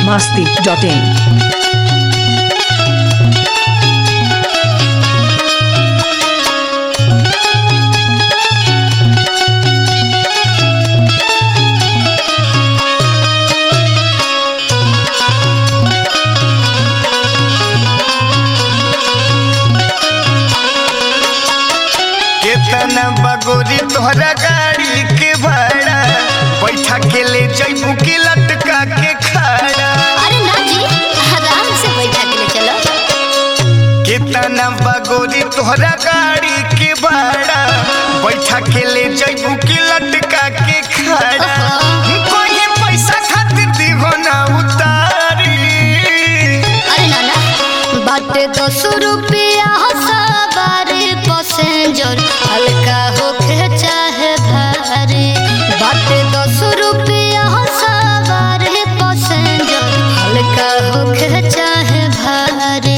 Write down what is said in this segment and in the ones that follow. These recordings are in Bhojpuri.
masti.in. केतना बगोरी तोहरा गाड़ी के भाड़ा बैठा के ले जैबू की लटका के खाड़ा अरे ना जी आराम से बैठा के ले चलो केतना बगोरी तोहरा गाड़ी के भाड़ा बैठा के ले जैबू की लटका के खाड़ा कोई पैसा खातिर दीहो ना उतारी अरे ना ना बाटे दस रुपया सवारी पैसेंजर हल्का होके चाहे भारी बाटे दस रुपया सवारी पैसेंजर हल्का होके चाहे भारी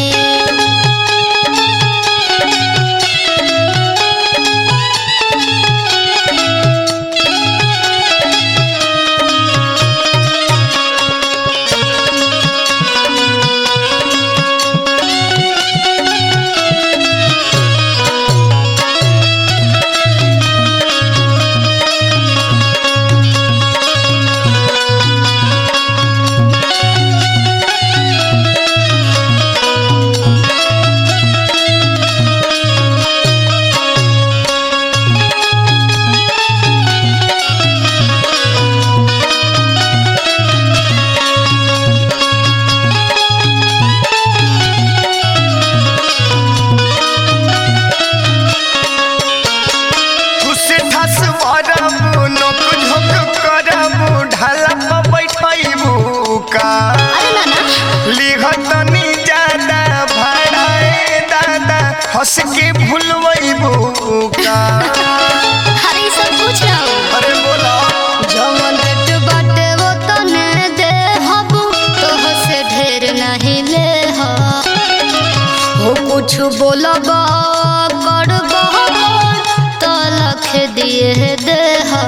खुसे ठस वरबू नोक झोक करबू ढाला पर बैठैबू का अरे ना ना लिखतनी ज्यादा भाड़ाए दादा हंस के भूलबू का अरे ई सब पूछ रहा हूँ अरे बोला जवन रेट बाटे वो तने दे हबू तोह से ढेर नहीं ले हो हो कुछ बोलब करब तो लख दिए दे हो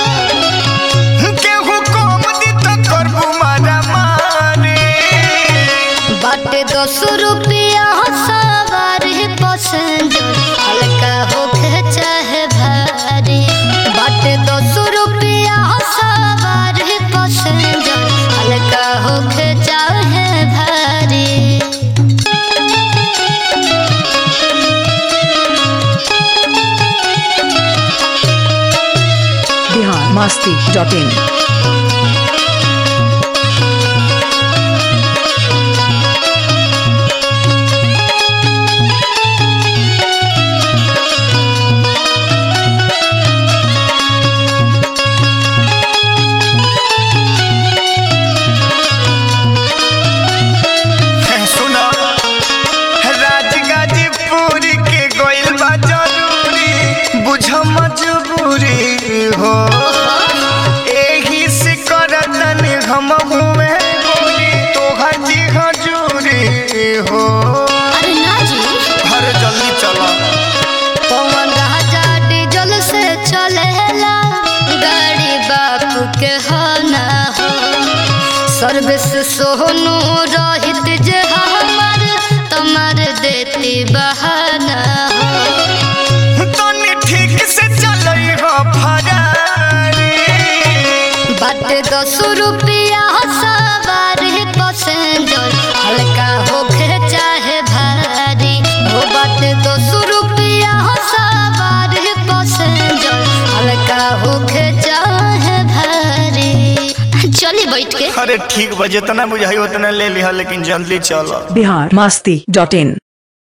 केहू कम दी तो करबू मारा मारे बाटे दस रुपया सवारी पैसेंजर हल्का होके चाहे भारी बाटे दस रुपया सवारी पैसेंजर हल्का होके चाहे भारी Bihar masti.in. सुनो राजगाजीपुर के गोइल बा जरूरी बुझ मजबूरी हो एही से करतन हम हुए बोली तोहर जी हजूरी हो अरे ना जी अरे जल्दी चलो पवन राजा डीजल से चलेला गाड़ी बापू के हो ना हो सर्विस सोनू रहित जे हमर तमर देती बहाना हो तनी ठीक से चलई हो फरारी बाटे दस रुपया सवारी पैसेंजर हल्का होके चाहे भारी हो बाटे दस रुपया सवारी पैसेंजर हल्का होके चाहे भारी चली बैठ के अरे ठीक बा जितना बुझाई उतना ले लिहा लेकिन जल्दी चलो Bihar masti.in.